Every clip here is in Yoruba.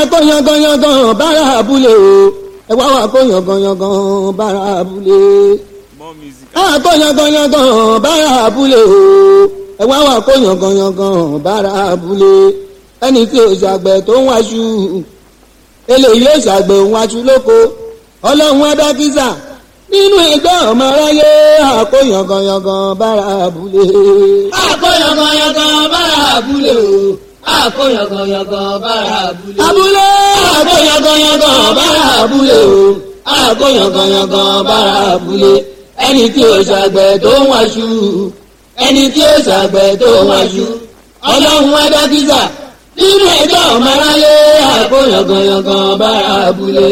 kó yanganyangan bára abúlé o ẹ wá wá kó yanganyangan bára abúlé more music. a kó yanganyangan bára abúlé o ẹ wá wá kó yanganyangan bára abúlé ẹni tí o ṣàgbẹ̀ tó ń wáṣu eléyìí ó ṣàgbẹ̀ òun wáṣu lóko ọlọ́run adákísà nínú ìgbẹ́ ọmọ aráyé àkó yanganyangan bára abúlé. àkó yanganyangan bára abúlé o àkó yanganyangan bára abúlé. abúlé àkó yanganyangan bára abúlé o àkó yanganyangan bára abúlé ẹni tí o ṣàgbẹ̀ tó ń wáṣu ẹni tí ó ṣàgbẹ̀ tó ń wáṣu ọlọ́run adákísà nínú ẹjọ́ ọmọ aráyé àkó yanganyangan bára abúlé.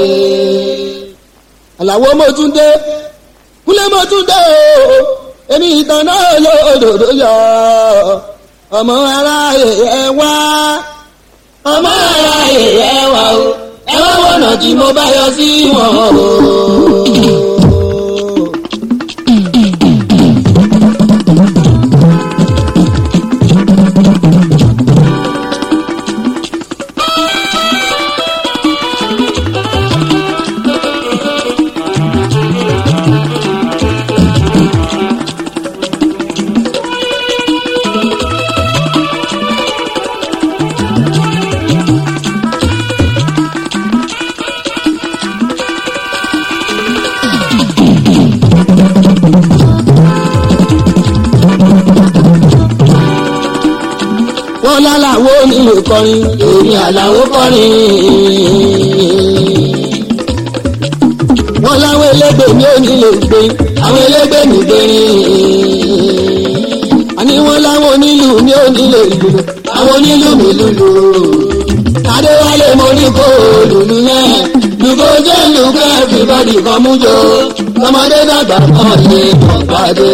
àlàwo mọ́túndé kúlẹ̀ mọ́túndé o èmi ìtàn náà lòdòdó yọ ọmọ aráyé ẹ wá ọmọ aráyé ẹ wá o ẹ wá wọ̀nà tí mo bá yọ sí wọn o. wọ́n lálàwo nílò kọrin èmi àlàwo kọrin. wọ́n láwọn elégbè ní onílé gbé àwọn elégbè ní gbérin. àní wọ́n láwọn onílù ní onílé ìlú àwọn onílù mi lùlù. adéwálé mo ní kó lùlù yẹn lùkọ́ jẹ́ lùkọ́ everybody kan mú jọ ọmọdé dàgbà kan lè kàn pàdé.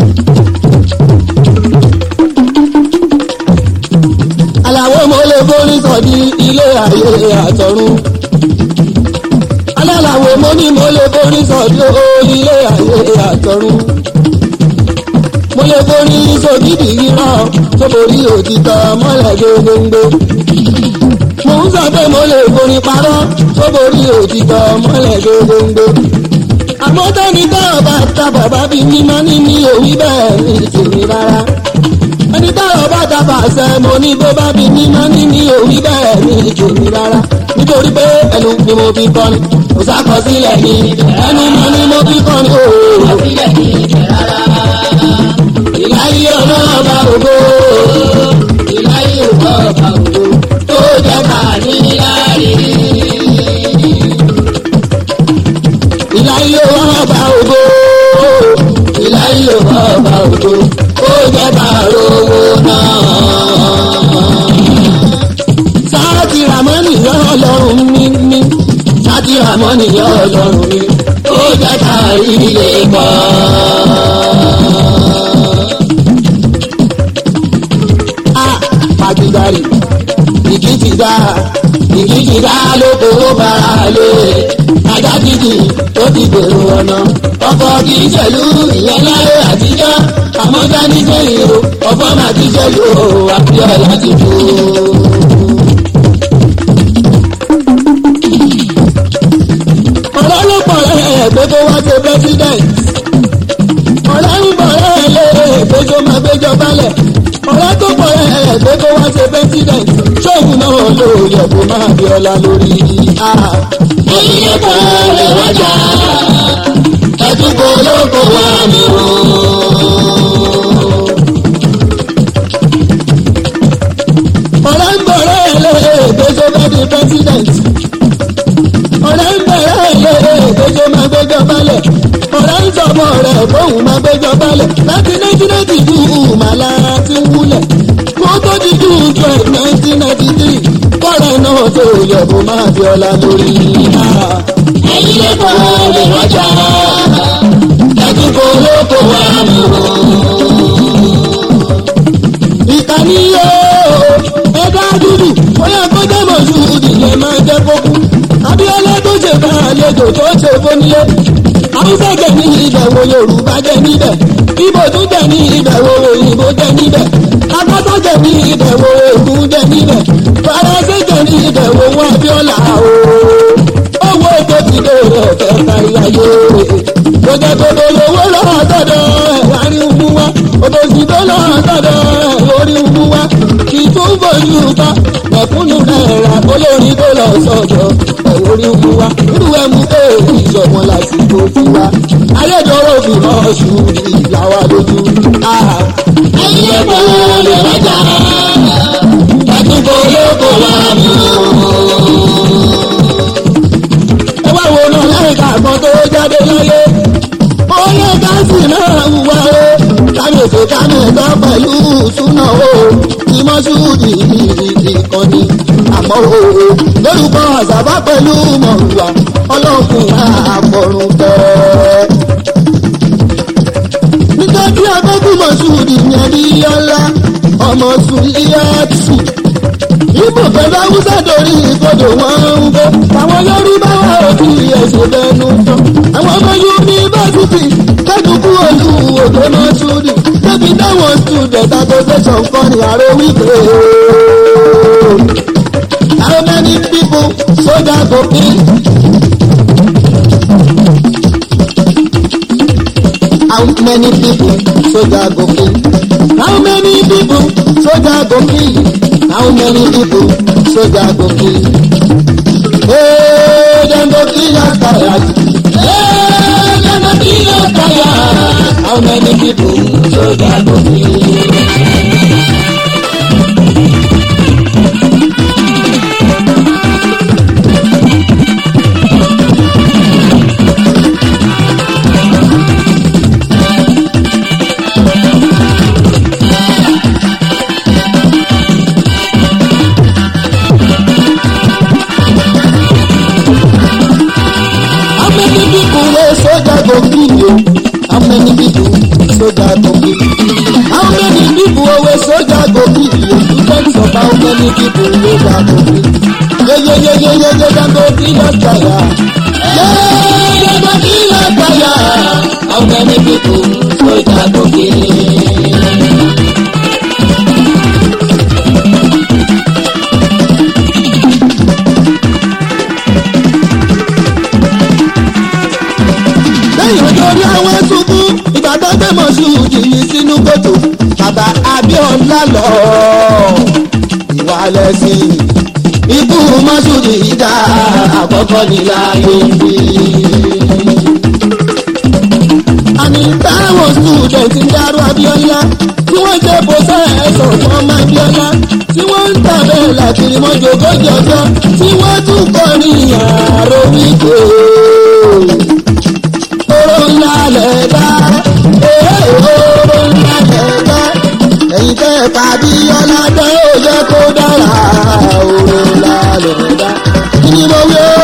aláwo mo lè borí sọ̀dí ilé ayé àtọ̀run. alálàwo mo ní mo lè borí sọ̀dí ilé ayé àtọ̀run. mo lè borí sògidì irọ́ tó borí òtítọ́ mọ́lẹ̀ gbogbo. mo ń sọ pé mo lè borí parọ́ tó borí òtítọ́ mọ́lẹ̀ gbogbo. àmọ́ tẹ́ni tẹ́ ọba ta bàbá bí mímọ́ ní ní òwí bẹ́ẹ̀ ní tèmi rárá ẹni táwọn bá dábà ṣe mo ní bó bá bí ní má ní ní òwí bẹ́ẹ̀ ní ìjòyè rárá nítorí pé ẹnu ni mo fi kọ́ni kò sákọsílẹ̀ ní ẹnu mọ́ ni mo fi kọ́ni ooo. sílẹ̀ ní ìjẹ́ rárá. ìláyé ọlọ́ọ̀bá ògo ìláyé òkò ọba òdo tó jẹ́ ká ní níláàrí. ìláyé ọlọ́ọ̀bá ògo ìláyé ọlọ́ọ̀bá ògo tó jẹ́ ká rówó náà. sáàtì ramani yọ ọlọ́run mi mi sáàtì ramani yọ ọlọ́run mi ó jẹ́ ká rí ilé pọ̀. a pàjùdárì ìkí ti dá ìkí ti dá lóko ó bára lé ajá dídì ó ti gbèrò ọ̀nà ọkọ̀ kì í ṣẹ̀lú ìyẹn láyé àtijọ́ àmọ́ dání sẹ́yìn o ọ̀fọ̀ máa ti ṣẹ̀lú o àbíọ̀ láti kú. ọ̀rọ̀ ló pọ̀ rẹ̀ pé kó wá ṣe president. ọ̀rọ̀ ń bọ̀ rẹ̀ lé pé kó máa gbéjọ balẹ̀. ọ̀rọ̀ tó pọ̀ rẹ̀ pé kó wá ṣe president. ṣóògùn náà ló yẹ kó máa bí ọlá lórí. onílé kan lè wájà ẹ̀dúgbò olóko wà mí o. ọ̀rọ̀ ń bọ̀ rẹ̀ lé pé kó máa di president ọ̀rẹ́ ń bẹ̀rẹ̀ ilé ìgbẹ́jọ́ máa gbẹ́jọ́ balẹ̀ ọ̀rẹ́ ń sọ̀bọ̀ rẹ̀ fóun máa gbẹ́jọ́ balẹ̀ láti nineteen ninety two màlá ti ń wúlẹ̀ kó tó di june twelve nineteen ninety three kọ́rẹ́ náà tó yẹ kó máa fi ọlá lórí. ẹ̀yin lè kọ́ lè wájà ẹ̀dúgbò olóko wà mí o. ìkànnì yóò ẹ̀dá dúdú bóyá kó jẹ́ mọ̀jú ìdílé máa jẹ́ kókú abiola tó ṣe bá àlejò tó ṣe fónílé haúsá jẹ ní ìbẹ̀wò yorùbá jẹ níbẹ̀ ibo tún jẹ ní ìbẹ̀wò òyìnbó jẹ níbẹ̀ akọ́tọ̀ jẹ ní ìbẹ̀wò ègún jẹ níbẹ̀ faransé jẹ ní ìbẹ̀wò wọn abiola láyé tó jẹ́ pé olówó lọ́wọ́ tọ̀dọ̀ ẹ̀ wá rí umu wá òtòṣì tó lọ́wọ́ tọ̀dọ̀ ẹ̀ lórí umu wá kì í tún bójú ká ẹ̀kúnnù náírà olórin tó lọ sọ̀dọ̀ ẹ̀ lórí umu wá irú ẹ̀ mú èèyàn ìṣọ̀wọ́n lásìkò tiwa ayédọ̀rọ̀ fi hàn ṣù ìlàwà lójú. ẹ̀yin epo lè rẹ́jà ẹ̀dúgbò lóko wà mú. ẹ wá wo náà láìka kan tó jáde láyé oyè gáàsì náà wà ó kámẹ́tò kámẹ́tò pẹ̀lú súná o ìmọ̀ṣúdì ìkànnì àmọ́ o lórúkọ àṣàbá pẹ̀lú mọ̀lúwà ọlọ́kùnrin àpọ̀rùn bẹ́ẹ̀. nítorí akẹ́kọ̀ọ́ mọ̀ṣúdì yẹn rí ọlá ọmọ sùlíyàtì ibo pẹ̀lú haúsá torí ìkodò wọn ń bọ́ àwọn yorùbá wà òkú ẹ̀sìn bẹ́ẹ̀nu tán àwọn ọmọ yunifásitì kẹ́dùkú olú òjò náà túdì débi táwọn student association kan ní àrò wípé how many people sójà go kill. How many people soldier go kill? How many people soldier go kill? How many people soldier go kill? Hey, dem go kill us tired. Hey, dem go kill us tired. How many people soldier go kill? How many people wey soldier go kill you? How many people soldier go kill? How many people wey soldier go kill you? Students of how many people soldier go kill? Yeyeyeyeye dem go kill us tire. Hey, dem go kill us tired. How many people soldier go kill? lẹ́yìn nítorí àwọn ẹ̀sùnkú ìgbà tó gbé mọ̀ṣúùdì yìí sínú kòtò bàbá abíọ́lá lọ ìwà lẹ́sìn ikú mọ̀ṣúùdì yìí dá àkọ́kọ́ ní láyé bí. àní táwọn student ń dárú abíọ́lá tí wọ́n jẹ́ bọ́sẹ̀ ẹ̀sọ̀ fún ọmọ abíọ́lá tí wọ́n ń tàbẹ̀ làkìrì mọ́jọ́gọ́jì ọjọ́ tí wọ́n tún kọ́ ní àrò wípé oró ńlá lẹ̀ dá ee oró ńlá lẹ̀ dá ẹ̀yin tẹ́ ẹ̀ tàbí ọ̀làdá ó yẹ kó dára oró ńlá lẹ̀ dá kí ni mo wí ó.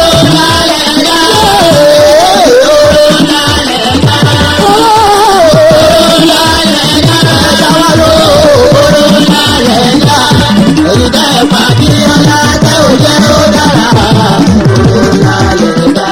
Ẹ̀yin tẹ́ ẹ̀ tàbí ọ̀làdá ó yẹ kó dára oró ńlá lẹ̀ dá.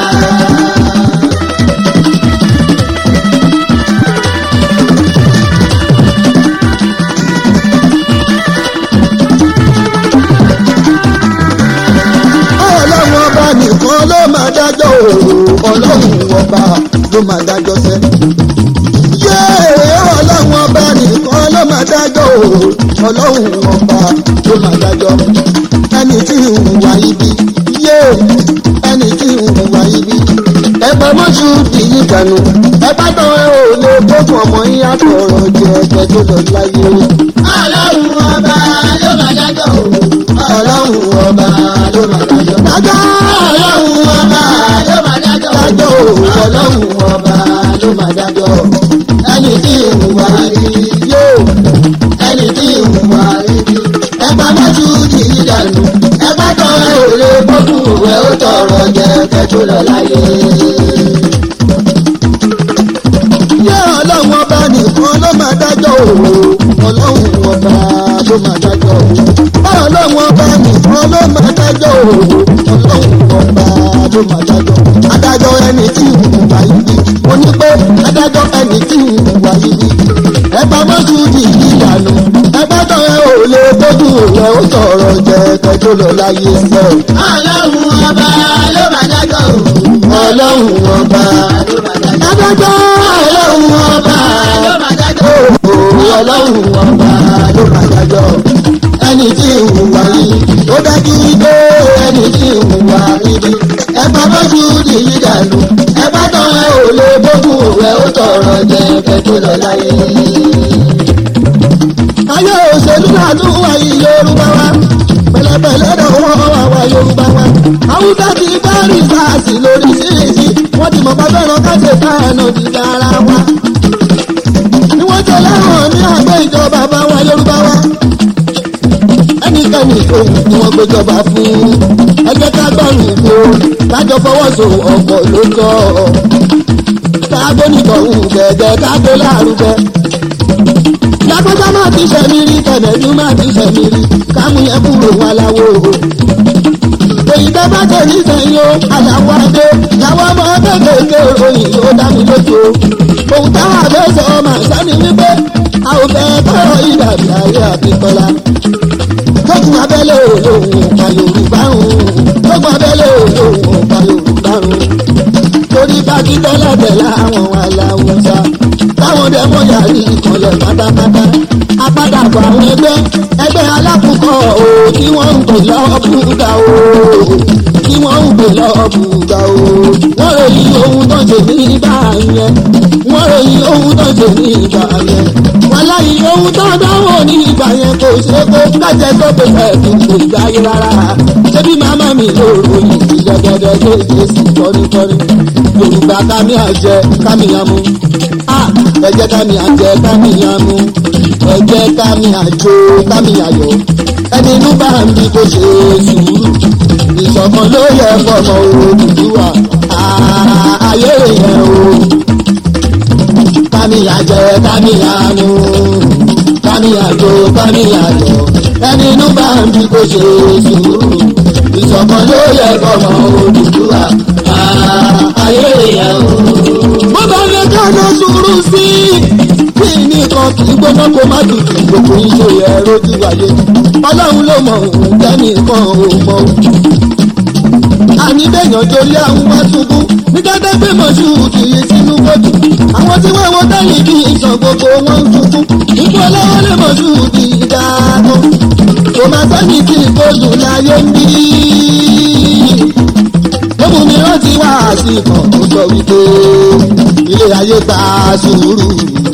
ọlọ́run ọba nìkan ló máa dájọ́ òòrùn ọlọ́run ọba ló máa dájọ́ sẹ́. yéé ọlọ́run ọba nìkan ló máa dájọ́ òòrùn ọlọ́run ọba ló máa dájọ́. ẹni tí ń hùwà ibi yéé ẹni tí ń hùwà ibi. ẹ̀pọ̀ mọ́ṣú kì í dànù ẹ̀pá tán ẹ ò lè gbógun ọmọ yín àtọ̀rọ̀ jẹ ẹgbẹ́ tó lọ láyé. Ọlọ́run ọba ló máa dájọ́ o. ọlọ́run ọba ló máa dájọ́. dájọ́ Ọlọ́run ọba ló máa dájọ́ o. dájọ́ o ọlọ́run ọba ló máa dájọ́ ẹni tí ìhùwà rí yóò ẹni tí ìhùwà rí ẹgbà mọ́tò kì í dànù ẹgbà kan ò lè gbókù ẹ ó tọrọ jẹ kẹtù lọ láyé. yé ọlọ́run ọba nìkan ló máa dájọ́ o ọlọ́run ọba ló máa dájọ́ o ọlọ́run ọba nìkan ló máa dájọ́ o ọlọ́run ọba ló máa dájọ́ adájọ́ ẹni tí ìhùwà ibi mo ní pé adájọ́ ẹni tí ìhùwà ibi ẹgbà mọ́tò di ìyànú ẹgbà tó ẹ ò lè tójú rẹ ó sọ̀rọ̀ jẹ kẹjọ lọ láyé sẹ́ Ọlọ́run ọba ló máa dájọ́ o. ọlọ́run ọlọ́run ọba adájọ́ ọlọ́run ọba òòrùn ọlọ́run ọba ló máa dájọ́ ẹni tí ìhùwà yìí ó dájú wípé ẹni tí ìhùwà níbi ẹ bá bọ́jú nìyí dànù ẹ bá tán ẹ ò lè bókun rẹ ó tọrọ jẹ kẹ tó lọ láyé. ayé òṣèlú náà tún wáyé yorùbá wa pẹ̀lẹ́pẹ̀lẹ́ náà wọ́n wá wá yorùbá wa haúsá ti bá rìsáàsì lórí síríìsì wọ́n ti mọ̀ pàṣẹ náà káṣe káànà ti dára wa. ni wọ́n tẹ láwọn ní àgbẹ̀ ìjọba bá wa yorùbá wa. ẹnikẹ́ni ohun tí wọ́n gbéjọba fún ẹgbẹ́ ká gbọ́rù ìgbò kájọ fọwọ́sowọ́pọ̀ ló tọ́ kágbó nìkọ̀hún gẹ̀gẹ́ kágbó lárugẹ lágbájá máa ti sẹ̀mí rí tẹ̀lẹ́dú máa ti sẹ̀mí rí kámú yẹn kúrò wá láwo. èyí tẹ́ bá tẹ̀ ní sẹ́yìn o àyàwó adé làwọn ọmọ kéékèèké ròyìn ló dá mi lójú o. òun táwọn àbẹ́ sọ ọmọ àṣàní wípé a ò fẹ́ tọrọ ìdàbí ayé àbíkọ́lá. tókùn abẹ́lé òun ọ̀pá yorùbá rùn tókùn abẹ́lé òun ọ̀pá yorùbá rùn. torí bá kí tẹ́lẹ̀ tẹ́lẹ̀ àwọn aláwùsá táwọn dẹ́mọ yàrá ìkànlẹ̀ pátápátá apádàbọ̀ àwọn ẹgbẹ́ ẹgbẹ́ alákùnkọ̀ o kí wọ́n ń pè lọ́ọ̀bùgà o kí wọ́n ń pè lọ́ọ̀bùgà o wọ́n ròyìn ohun tó ń ṣe ní ìgbà yẹn wọ́n ròyìn ohun tó ń ṣe ní ìgbà yẹn wọ́n láyé ohun tó ń dánwò ní ìgbà yẹn kò ṣe é kó kájẹ́ tó pè fẹ́ kí n kò gbáyé rárá ṣébí màmá mi ló ròyìn ìjẹ́gẹ́dẹ́ tó ṣe sí kọ́ríkọ́rí yorùbá kámi àjẹ kámi àmú ẹ jẹ́ kámi àjẹ kámi àmú ẹ jẹ́ kámi àjò kámi àyọ̀ ẹni inú bá ń bí kó ṣe sùúrù ìṣọ̀kan ló yẹ fọmọ Odùduwà ayé yẹn o kámi àjẹ kámi àmú kámi àjò kámi àyọ̀ ẹni inú bá ń bí kó ṣe sùúrù ìṣọ̀kan ló yẹ fọmọ Odùduwà ayé yẹn o bó bá lè dáná sùúrù sí i kí nìkan kì í gbóná kó má tutù gbogbo iṣẹ́ ẹ̀rọ ti wáyé ọlọ́run ló mọ̀ òun kẹ́nìkan ò mọ̀ òun. àní bẹ́yàn torí àwọn wá ṣubú ní gẹ́gẹ́ pé mọ̀ṣú kì í sínú kóòtù àwọn tí wọ́n wọ́n tẹ́lẹ̀ kí ìṣàn gbogbo wọn ń ṣubú ikú ọlọ́wọ́ lè mọ̀ṣú kì í dáàbò kò má sẹ́ni tí kóòtù láyé ń bí lóbù mi rántí wá sí kan ó sọ wípé ilé ayé gba sùúrù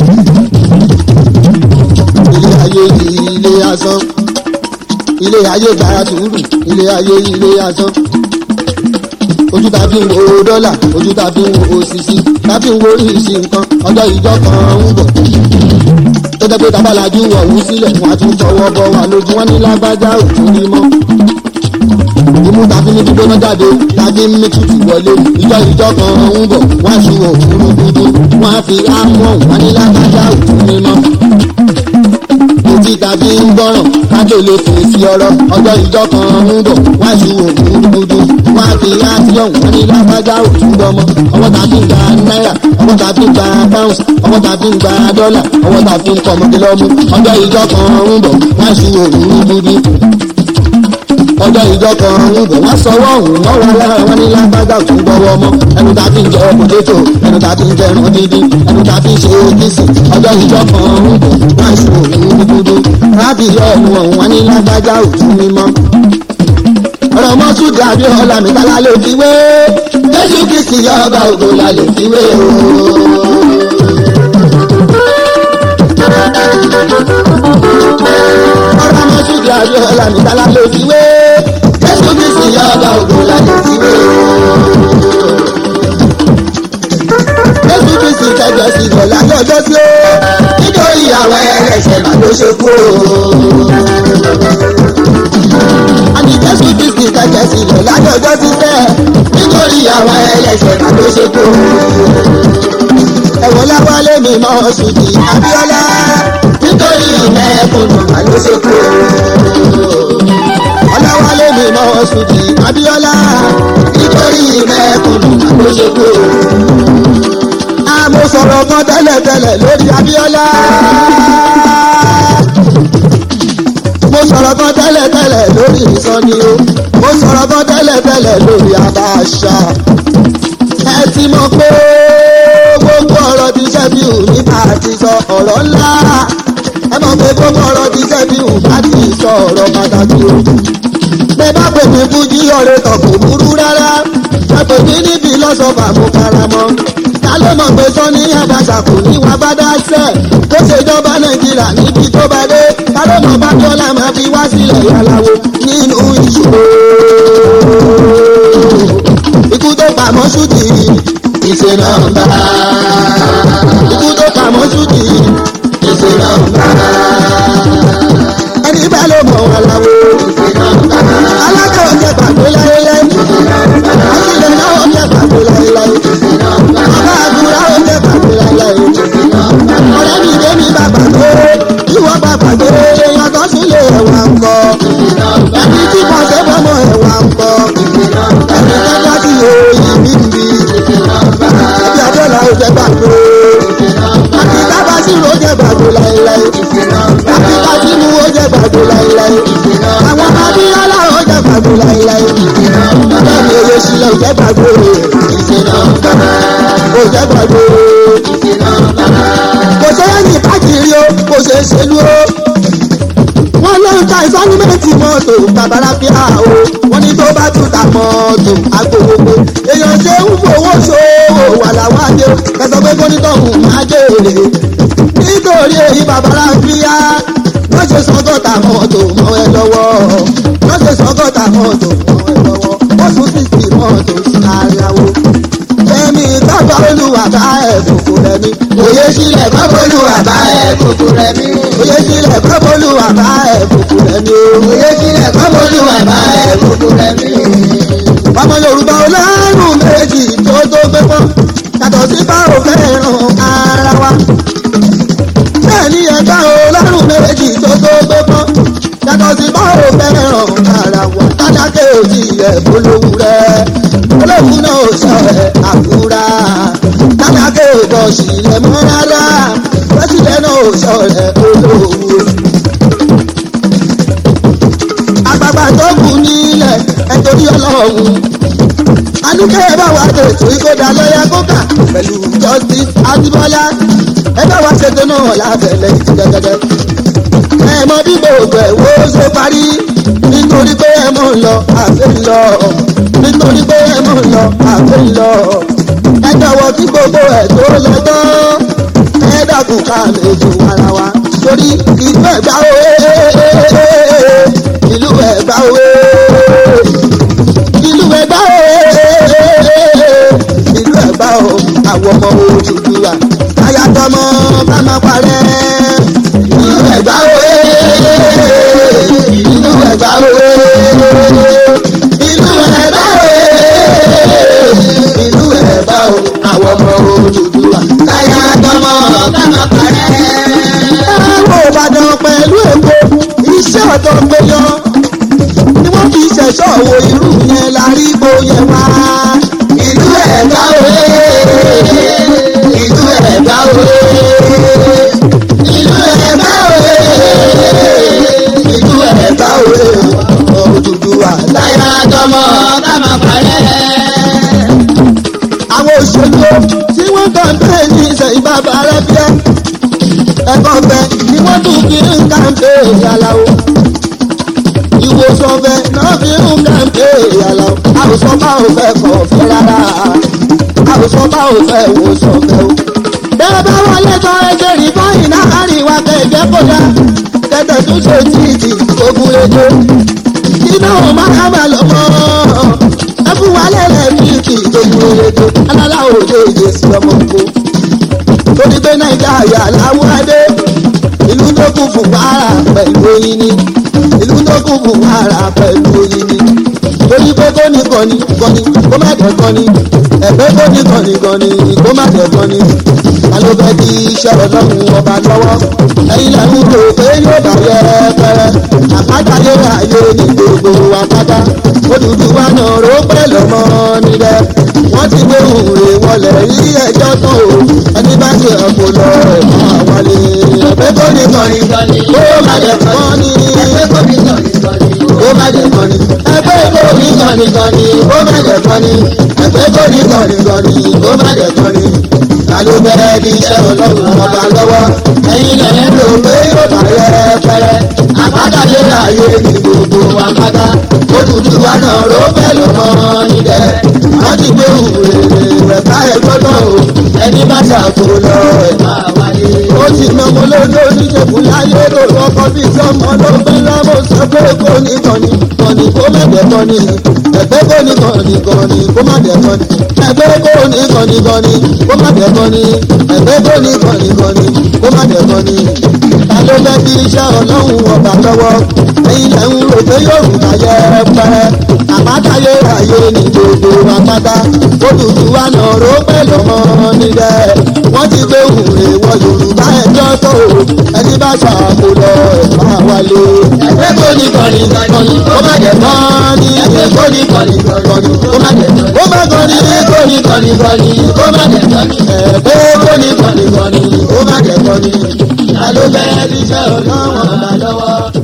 ilé ayé ilé asán ilé ayé gba sùúrù ilé ayé ilé asán ojú ta fi ń wo dọ́là ojú ta fi ń wo òṣìṣì ta fi ń wo oríṣi nǹkan ọjọ́ ìjọ kan ń bọ̀ tó jẹ́ pé tábàlájú ọ̀hún sílẹ̀ wọ́n á tún tọwọ́ bọ̀ wà lójú wọn ní lágbájá òtún ní mọ́ imú tàbí ní gbígbóná jáde tàbí mí tutù wọlé ìjọ ìjọ kan ń bọ̀ wá sí òfurufú dúdú wọ́n á fi ámọ̀ wọn ní lágbájá òtún mímọ́. etí tàbí ń gbọ́ràn kájọ lè fèsì ọ̀rọ̀ ọjọ́ ìjọ kan ń bọ̀ wá sí òfurufú dúdú wọ́n á fi átíọ̀n wọn ní lágbájá òtún gbọmọ ọwọ́ tàbí gba náírà ọwọ́ tàbí gba pounds ọwọ́ tàbí gba dọ́là ọwọ́ tàbí ń kọ́mọdé lọ́mú ọjọ́ ìjọ kan ń bọ̀ wá sí òfurufú dúdú ọjọ́ ìjọ kan ń bọ̀ wá sọwọ́ ọ̀hún wọ́n wá lára wọn ní lágbájá tó ń gbọ́wọ́ mọ́ ẹnu tá a fi ń jẹ pòtétò ẹnu tá a fi ń jẹ ẹran dídín ẹnu tá a fi ń ṣe kìsì ọjọ́ ìjọ kan ń bọ̀ wá sí òun dúdú láti yọ ọ̀hún ọ̀hún wọn ní lágbájá òtún mímọ́. ọ̀rọ̀ mọ́sùdì àbíọ́lá mi kálá lè fi wé jésù kìsì yọ ọba ògo la lè fi wé o. ọ̀rọ̀ mọ́sùdì àbíọ́lá mi kálá lè fi wé jésù kìsì yọ ọba ògo la lè fi wé o. jésù kìsì kẹjọ sí ìgbọ̀lá lọ́jọ́ sí o nítorí àwọn ẹlẹ́ṣẹ̀ mà ló ṣe kú o. àní jésù kìsì kẹjọ sí ìgbọ̀lá lọ́jọ́ sí sẹ́ nítorí àwọn ẹlẹ́ṣẹ̀ mà ló ṣe kú o. ẹ̀wọ̀n láwálé mi mọ́ sùdì abíọ́lá nítorí mẹ́kùnù mà ló ṣe kú o. ọláwálé mi mọ́ sùdì abíọ́lá nítorí mẹ́kùnù mà ló ṣe kú o mo sọ̀rọ̀ kan tẹ́lẹ̀tẹ́lẹ̀ lórí Abíọ́lá. mo sọ̀rọ̀ kan tẹ́lẹ̀tẹ́lẹ̀ lórí ìsọ̀ni o. mo sọ̀rọ̀ kan tẹ́lẹ̀tẹ́lẹ̀ lórí Abacha. ẹ ọ̀rọ̀ ńlá ẹ mọ̀ pé gbogbo ọ̀rọ̀ ti sẹ́bi hù láti sọ ọ̀rọ̀ pàtàkì o. bẹ́ẹ̀ bá pè mí fújì ọ̀rẹ́ kan kò burú rárá ẹ pè mí níbi lọ́sọ̀fà mo fara mọ́. ta ló mọ̀ pé sọ́ni àdàṣà kò ní wá bá dá sẹ́ tó ṣèjọba nàìjíríà níbi tó bá dé ta ló mọ̀ bá dọ́là máa fi wá sílẹ̀ yàláwo nínú ìṣòro. ikú tó pamọ́ ṣùtì ìṣe nọ́mbà. ikú tó pamọ́ ṣùtì ìṣe nọ́mbà. ẹni bá ló mọ̀ wọn láwo. alága ọ̀jẹ̀ pàtó láéláé. àtìlẹ̀ náà ọ̀jẹ̀ pàtó láéláé. bàbá àbúrò ọ̀jẹ̀ pàtó láéláé. ọ̀rẹ́ mi dé mi bá pàtó. ìwọ bá pàtó. èèyàn tó sún lè ẹ̀wà ń kọ. ẹni tí kò ṣe fọmọ ẹ̀wà ń kọ. ẹni kẹta tí òòyì mi ń bi. ẹbí abẹ́là ó jẹ́ pàtó. àti tábà sí ló jẹ́ pàtó láéláé. àti tàbí mú ó jẹ́ pàtó láéláé. àwọn abíyálà ó jẹ́ pàtó láéláé. bẹ́ẹ̀ni oyè sílẹ̀ ó jẹ́ pàtó. ó jẹ́ pàtó. kò sẹ́yìn káàkiri o kò ṣeé ṣe dúró wọ́n ló ń ta ìsánimẹ́ǹtì mọ́tò babaláfíà o wọ́n ní tó bá tún ta mọ́tò agbowógbó èèyàn ṣe ń fowó ṣòwò wà láwọn adé o kẹsàn pé kónítọ̀hún máa jèrè nítorí èyí babaláfíà wọ́n ṣe sọ́gọ́ta mọ́tò mọ́ ẹ lọ́wọ́ wọ́n ṣe sọ́gọ́ta mọ́tò mọ́ ẹ lọ́wọ́ wọ́n tún sì fi mọ́tò sí aráwó èmi bàbá olúwa bá ẹ̀ kókó rẹ̀ mi òye sílẹ̀ bàbá olúwa bá ẹ̀ kókó rẹ̀ mi òye sílẹ̀ bàbá olúwa bá ẹ̀ kókó rẹ̀ mi òye sílẹ̀ bàbá olúwa bá ẹ̀ kókó rẹ̀ mi. ọmọ yorùbá ọlọ́run méjì tó tó gbé pọ́n yàtọ̀ sí báwo fẹ́ràn ara wa. bẹ́ẹ̀ ni ẹ̀ka ọlọ́run méjì tó tó gbé pọ́n yàtọ̀ sí báwo fẹ́ràn ara wa. tádákẹ́ òjì ẹ̀ polówó rẹ̀ olóhùn náà ò sọ ẹ̀ àkúrà tádákẹ́ òbọ̀ sílẹ̀ mọ́ rárá pẹ́sìlẹ̀ náà ò sọ ẹ̀ olówó. àgbàgbà tó kù nílẹ̀ ẹ̀ torí ọlọ́run anúkẹ́ ẹ bá wa tètè ìkódà lọ́yà kókà pẹ̀lú justice adébọ́lá ẹ bá wa ṣètò náà lábẹ́lẹ̀ gẹ́gẹ́dẹ́. ẹ mọ bí gbogbo ẹ̀ wo ṣe parí nítorí pé ẹ mọ̀ ń lọ àfẹ́ ń lọ nítorí pé ẹ mọ̀ ń lọ àfẹ́ ń lọ. ẹ jọ̀wọ́ kí gbogbo ẹ̀ tó lọ tán ẹ dàkún ká méjì ara wa torí ìlú ẹ̀gbá òwe ìlú ẹ̀gbá òwe ìlú ẹ̀gbá o ìlú ẹ̀gbá o àwọn ọmọ Odùduwà ayatọmọ bá máa parẹ́ ìlú ẹ̀gbá o ìlú ẹ̀gbá o ìlú ẹ̀gbá o ìlú ẹ̀gbá o àwọn ọmọ Odùduwà ayatọmọ bá máa parẹ́. ẹ̀rọ Ìbàdàn pẹ̀lú Èkó iṣẹ́ ọ̀tọ̀ gbé yọ ni wọ́n fi ṣẹ̀ṣọ́ wo irú yẹn la rí bóyẹ wá. ìlú ẹ̀gbá òwe ìlú ẹ̀gbá òwe ìlú ẹ̀gbá òwe ìlú ẹ̀gbá òwe Odùduwà láyà tọmọ bá máa parẹ́. àwọn òṣèlú tí wọ́n kàn bẹ́ẹ̀ ní ìsẹ̀yìn bàbá rẹ̀ bíẹ́ ẹ̀kọ́ bẹ́ẹ̀ ni wọ́n tún fi ń kàǹpé ìyàlá o ìwòsàn fẹ náà fi ń kàǹpé ìyàlá àwòsàn bá ò fẹ́ kọ̀ fẹ́ rárá àwòsàn bá ò fẹ́ wòsàn fẹ́ o. bẹ́ẹ̀ bá wọlé tán ẹgbẹ́ rí báyìí náà rí wa kẹ̀kẹ́ kódà tẹ̀tẹ̀ tún ṣe títì ogun ejò iná ò máa má lọ mọ́ ẹ fún wa lẹ́lẹ̀ kíkì ogun ejò alálà òde ìdè sí ọmọ ògbó torí pé nàìjíríà làwọn adé ìlú tó kún fún wàrà pẹ̀lú oyin ni ìlú tó kún fún wàrà pẹ̀lú oyin ni torí pé kó ní kọ́ni kọ́ni kó má dẹ̀ kọ́ni ẹ̀fẹ́ kó ní kọ́ni kọ́ni kó má dẹ̀ kọ́ni alo fẹ́ di iṣẹ́ ọlọ́run ọba lọ́wọ́ ẹ̀yin lẹ́nu rò pé yóò bá yẹ pẹ́rẹ́ àpájáde ayé ní gbogbo àpáta Odùduwà náà ró pẹ́ lọ́mọ níbẹ̀ wọ́n ti gbé òǹrè wọlé rí ẹjọ́ tán o ẹni bá ṣe ẹ̀kọ́ lọ ẹ̀kọ́ àwálé ẹ̀fẹ́ kó ní kọ́ni kó má dẹ̀ kọ́ni ẹ̀fẹ́ kó ní kọ́ni kó má dẹ̀ kọ́ni ẹ̀fẹ́ kó ní kọ́ni kọ́ni kó má dẹ̀ kọ́ni ẹ̀fẹ́ kó ní kọ́ni kọ́ni kó má dẹ̀ kọ́ni ta ló bẹ̀rẹ̀ bí iṣẹ́ ọlọ́run ọba lọ́wọ́ ẹ̀yin lẹ́yìn ló pé yóò bá yẹ pẹ́rẹ́ àpátáyé láàyè ní gbogbo àpáta Odùduwà náà ló fẹ́ lọ́mọ níbẹ̀ wọ́n ti gbé òwúrẹ́ rẹ̀ ká ẹ gbọ́dọ̀ o ẹni bá ṣàkó lọ ẹ̀ máa wáyé. ó ti mọ ọmọ lójó oníṣègùn láyé ló lọ́kọ́ bí sọ́mọ ló fẹ́ lámọ̀ sọ pé kò ní kọ́ni kọ́ni kó má dẹ̀ kọ́ni ẹgbẹ́ kò ní kọ́ni kọ́ni kó má dẹ̀ kọ́ni ẹgbẹ́ kò ní kọ́ni kọ́ni kó má dẹ̀ kọ́ni ẹgbẹ́ kò ní kọ́ni kọ́ni kó má dẹ̀ kọ́ni. ta ló fẹ́ bí iṣẹ́ ọlọ́run ọba lọ́wọ́ ẹ̀yin lẹ́ ń rò pé yorùbá yẹ pẹ́ àpátáyé ayé ní gbogbo àpáta Odùduwà náà ró pẹ̀lú ọmọ nílẹ̀ wọ́n ti gbé òwúrẹ́ wọ yorùbá ẹjọ́ tó ẹni bá ṣàkó lọ ẹ̀ máa wálé. ẹgbẹ́ kò ní kọ́ni kọ́ni ó má jẹ̀ kọ́ni ẹgbẹ́ kò ní kọ́ni kọ́ni ó má jẹ̀ ó má kọ́ni kó ní kọ́ni kọ́ni kó má dẹ̀ kọ́ni. ẹ̀ẹ́dẹ́ kó ní kọ́ni kọ́ni ó má jẹ̀ kọ́ni. ta ló bẹ̀rẹ̀ bí iṣẹ́ ọlọ́run ọba lọ́wọ́